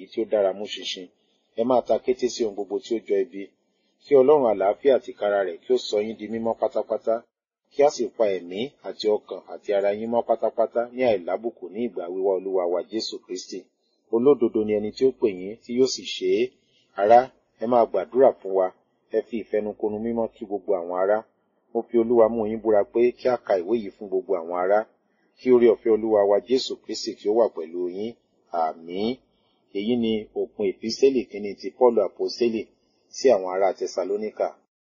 tí ó dára mú ṣinṣin ẹ máa ta kété sí ohun gbogbo tí ó jọ ibi kí ọlọ́run àlàáfíà tìkára rẹ̀ kí ó sọ yín di mímọ́ pátápátá kí a sì pa ẹ̀mí àti ọkàn àti ara yín mọ́ pátápátá ní àìlábùkù ní ìgbà wíwá olúwa wa jésù kristi olódodo ni ẹni tí ó pè yín tí yóò sì ṣe é ará ẹ máa gbàdúrà fún wa ẹ fi ìfẹnukonu mímọ́ kí gbogbo àwọn ará mo fi olúwa mú yín búra pé kí a ka ìwé yìí fún gbogbo àwọn ará kí orí ọ̀fẹ́ olúwa wa jésù kristi kí ó wà pẹ̀lú yín àmín èyí ni òpin ìpísẹ́lì kínní ti paul àpọ́sẹ́lì sí àwọn ará tẹsalóníkà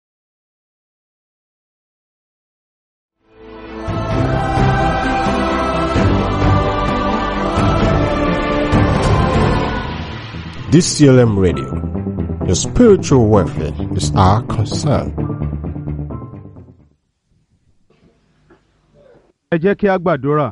DCLM Radio. Your spiritual welfare is our concern. ẹ jẹ́ kí a gbàdúrà.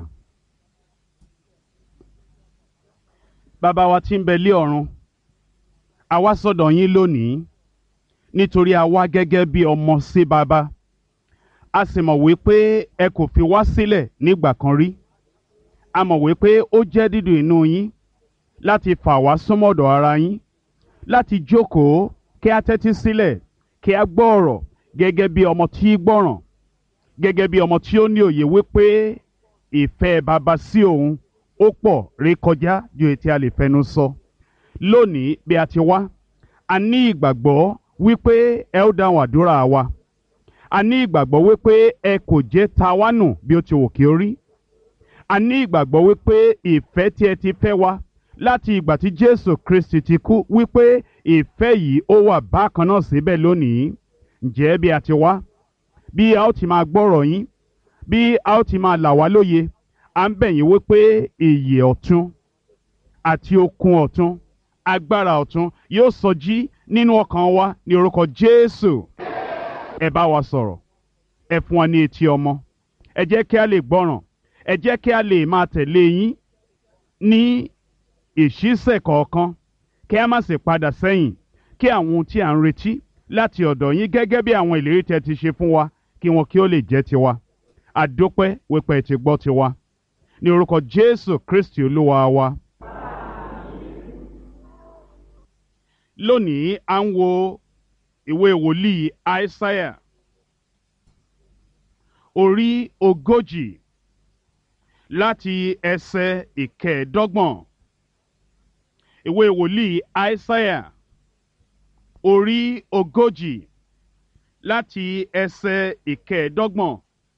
bàbá wa tí ń bẹ lé ọ̀run a wá sọ̀dọ̀ yín lónìí nítorí a wá gẹ́gẹ́ bí ọmọ sí bàbá a sì mọ̀ wípé ẹ kò fi wá sílẹ̀ nígbà kan rí a mọ̀ wípé ó jẹ́ dídùn inú yín láti fà wá súnmọ́dọ̀ ara yín láti jókòó kí a tẹ́tí sílẹ̀ kí a gbọ́ ọ̀rọ̀ gẹ́gẹ́ bí ọmọ tí gbọ́ràn gẹ́gẹ́ bí ọmọ tí ó ní òye wípé ìfẹ́ bàbá sí òun ó pọ̀ rékọjá ju ètí a lè fẹnu sọ. lónìí bí a ti wá a ní ìgbàgbọ́ wípé ẹ ó dáhùn àdúrà wa a ní ìgbàgbọ́ wípé ẹ kò jẹ́ ta wá nù bí ó ti wù kí ó rí a ní ìgbàgbọ́ wípé ìfẹ́ tí ẹ ti fẹ́ wa láti ìgbà tí Jésù Kristi ti kú wípé ìfẹ́ yìí ó wà bákan náà síbẹ̀ lónìí ǹjẹ́ bí a ti wá bí a ó ti máa gbọ́rọ̀ yín bí a ó ti máa là wá lóye à ń bẹ̀ yín wípé ìyè ọ̀tun àti okun ọ̀tun agbára ọ̀tun yóò sọjí nínú ọkàn wa ní orúkọ Jésù ẹ bá wa sọ̀rọ̀ ẹ fún wa ní etí ọmọ ẹ jẹ́ kí a lè gbọ́ràn ẹ jẹ́ kí a lè máa tẹ̀lé yín ní ìṣísẹ̀ kọ̀ọ̀kan kí a má sì padà sẹ́yìn kí àwọn ohun tí à ń retí láti ọ̀dọ̀ yín gẹ́gẹ́ bí àwọn ìlérí tẹ́ ti ṣe fún wa kí wọn kí ó lè jẹ́ tiwa àdópẹ́ wípé ti gbọ́ tiwa ní orúkọ Jésù Kristi olúwa wa. lónìí à ń wo ìwé wòlíì Aísáyà orí ogójì láti ẹsẹ̀ ìkẹẹ̀ẹ́dọ́gbọ̀n ìwé wòlíì Aísáyà orí ogójì láti ẹsẹ̀ ìkẹẹ̀ẹ́dọ́gbọ̀n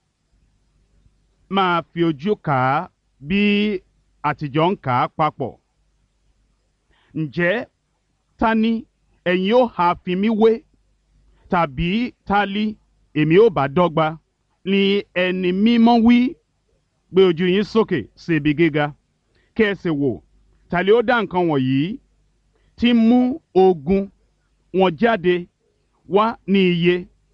máa fi ojú kà á bí àtijọ́ ń kà á papọ̀. ǹjẹ́ ta ni ẹ̀yin ó ha fi mí wé tàbí ta li èmi ó bá dọ́gba ni ẹni mímọ́ wí gbé ojú yín sókè sí ibi gíga kí ẹ sì wò ta li ó dá nǹkan wọ̀nyí tí mú ogun wọn jáde wá ní iye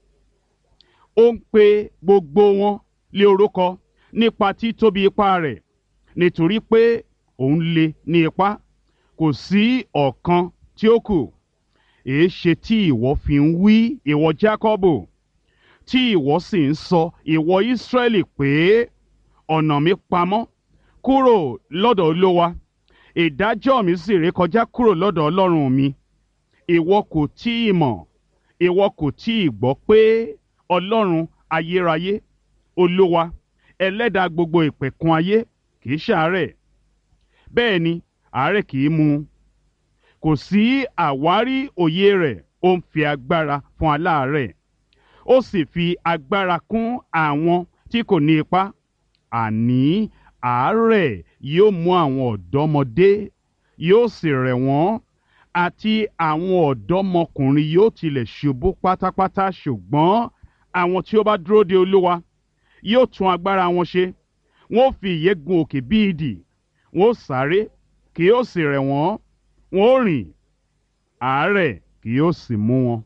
ó ń pe gbogbo wọn lé orúkọ nípa títóbi ipá rẹ̀ nítorí pé òun lè ní ipá kò sí ọ̀kan tí ó kù èé ṣe tí ìwọ fi ń wí ìwọ Jákọ́bù tí ìwọ sì ń sọ ìwọ Ísírẹ́lì pé ọ̀nà mi pamọ́ kúrò lọ́dọ̀ Olúwa ìdájọ́ mi sì rékọjá kúrò lọ́dọ̀ Ọlọ́run mi ìwọ kò tí ì mọ̀ ìwọ kò tí ì gbọ́ pé Ọlọ́run ayérayé Olúwa ẹlẹ́dàá gbogbo ìpẹ̀kun ayé kìí ṣàárẹ̀ bẹ́ẹ̀ ni àárẹ̀ kìí mú un kò sí àwárí òye rẹ̀ ó ń fi agbára fún aláàárẹ̀ ó sì fi agbára kún àwọn tí kò ní ipá àní àárẹ̀ yóò mú àwọn ọ̀dọ́mọdé yóò sì rẹ̀ wọ́n àti àwọn ọ̀dọ́mọkùnrin yóò tilẹ̀ ṣubú pátápátá ṣùgbọ́n àwọn tí ó bá dúró de Olúwa yóò tún agbára wọn ṣe wọn ó fi ìyẹ́ gun òkè bí idì wọn ó sáré kì yóò sì rẹ̀ wọ́n wọn ó rìn àárẹ̀ kì yóò sì mú wọn.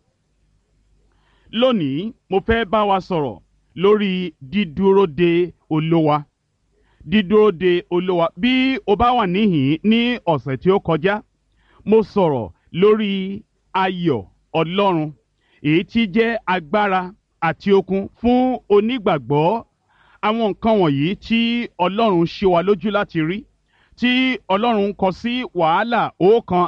lónìí mo fẹ́ bá wa sọ̀rọ̀ lórí dídúró de Olúwa dídúró de Olúwa bí o bá wà níhìn ní ọ̀sẹ̀ tí ó kọjá mo sọ̀rọ̀ lórí ayọ̀ Ọlọ́run èyí tí jẹ́ agbára àti okun fún onígbàgbọ́ àwọn nǹkan wọ̀nyí tí Ọlọ́run ṣe wa lójú láti rí tí Ọlọ́run kọ sí wàhálà ọ̀kan